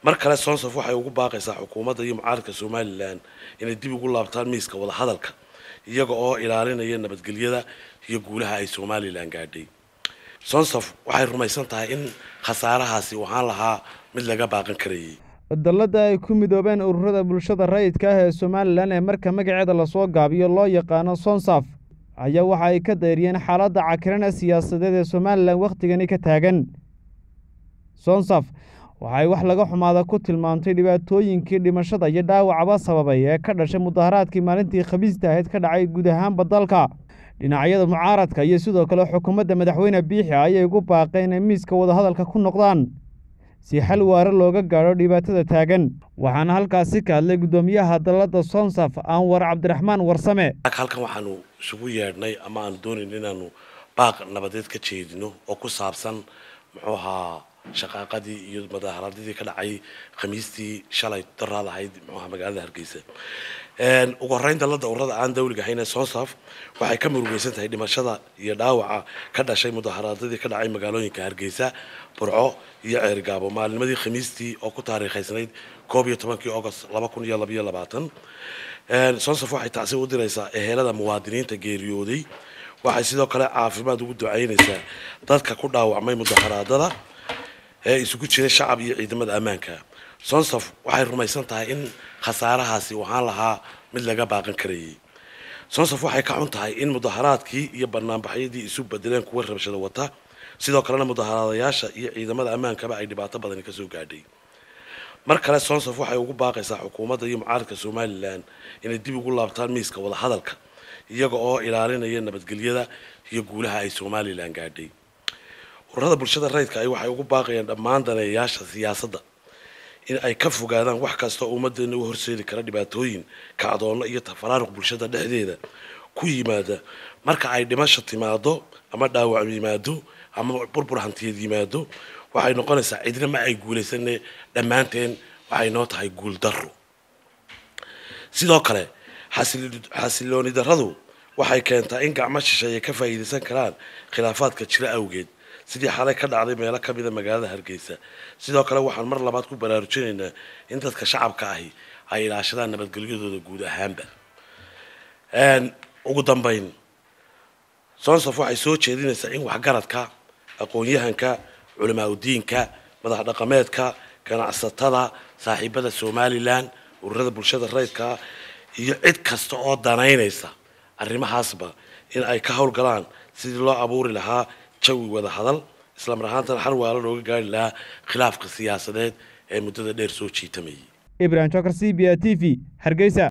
mar kale sonsaf waxay ugu baaqaysaa xukuumadda iyo mucaaradka somalilan inay dib ugu laabtaan miiska wadahadalka iyaga oo ilaalinaya nabadgelyada iyo guulaha ay somalilan gaadhay sonsaf waxay rumaysan tahay in khasaarahaasi uu ahaan lahaa mid laga baaqan karayay dalladda ay ku midoobeen ururada bulshada rayidka ah ee somalilan ee marka magaceeda lasoo gaabiyo loo yaqaano sonsaf ayaa waxa ay ka dayriyeen xaaladda cakiran ee siyaasadeed ee somalilan wakhtigani ka taagan sonsaf waxay wax laga xumaada ku tilmaamtay dhibaatooyinkii dhimashada iyo dhaawacba sababay ee ka dhashay mudaharaadkii maalintii khamiista ahayd ka dhacay guud ahaanba dalka dhinacyada mucaaradka iyo sidoo kale xukuumadda madaxweyne biixi ayay ugu baaqeen inay miiska wadahadalka ku noqdaan si xal waare looga gaadho dhibaatada taagan waxaana halkaasi ka hadlay guddoomiyaha dalladda sonsaf anwar cabdiraxmaan warsame halkan waxaanu isugu yeedhnay ama aanu doonayn inaanu baaq nabadeed ka jeedino oo ku saabsan muxuu ahaa shaqaaqadii iyo mudaaharadadii ka dhacay khamiistii shalay daraad ahayd muxuaha magaalada hargeysa ugu horeyn dalladda ururada aan dawliga ahayn ee sonsaf waxay ka murugeysan tahay dhimashada iyo dhaawaca ka dhashay mudaaharadadii ka dhacay magaalooyinka hargeysa burco iyo ceerigaabo maalnimadii khamiistii oo ku taariikhaysnayd koob iyo tobankii agost laba kun iyo labaiyo labaatan sonsaf waxay tacsi u diraysaa ehelada muwaadiniinta geeriyooday waxay sidoo kale caafimaad ugu ducaynaysaa dadka ku dhaawacmay mudaharaadada ee isugu jiray shacab iyo ciidamada ammaanka sonsaf waxay rumaysan tahay in khasaarahaasi uu ahaan lahaa mid laga baaqan karayay sonsaf waxay ka xun tahay in mudaharaadkii iyo banaanbaxyadii isu bedeleen kuwa rabshada wata sidoo kalena mudaharaadayaasha iyo ciidamada ammaankaba ay dhibaato badani kasoo gaadhay mar kale sonsaf waxay ugu baaqaysaa xukuumadda iyo mucaaradka somalilan inay dib ugu laabtaan miiska wadahadalka iyaga oo ilaalinaya nabadgelyada iyo guulaha ay somalilan gaadhay ururada bulshada rayidka ay waxay ugu baaqayaan dhammaan daneeyayaasha siyaasadda in ay ka fogaadaan wax kasta oo ummadeena u horseedi kara dhibaatooyin kacdoonno iyo tafaraaruq bulshada dhexdeeda ku yimaada marka ay dhimasho timaado ama dhaawac yimaado ama burbur hantiyeed yimaado waxay noqonaysaa cidna ma ay guulaysane dhammaanteen waxay noo tahay guul darro sidoo kale xasilooni darradu waxay keentaa in gacmo shisheeye ka faa'iidaysan karaan khilaafaadka jira awgeed sidii xalay ka dhacday meelo ka mida magaalada hargeysa sidoo kale waxaan mar labaad ku baraarujinaynaa in dadka shacabka ahi ay ilaashadaan nabadgelyadooda guud ahaanba ugu dambeyn sonsaf waxay soo jeedinaysaa in waxgaradka aqoon-yahanka culamaa udiinka madax dhaqameedka ganacsatada saaxiibada somalilan ururada bulshada rayidka iyo cid kasta oo danaynaysa arrimahaasba in ay ka howlgalaan sidii loo abuuri lahaa jawi wada hadal islamar ahaantana xal waala looga gaari lahaa khilaafka siyaasadeed ee muddada dheer soo jiitamayay ibrahim jokar c b a t v hargeysa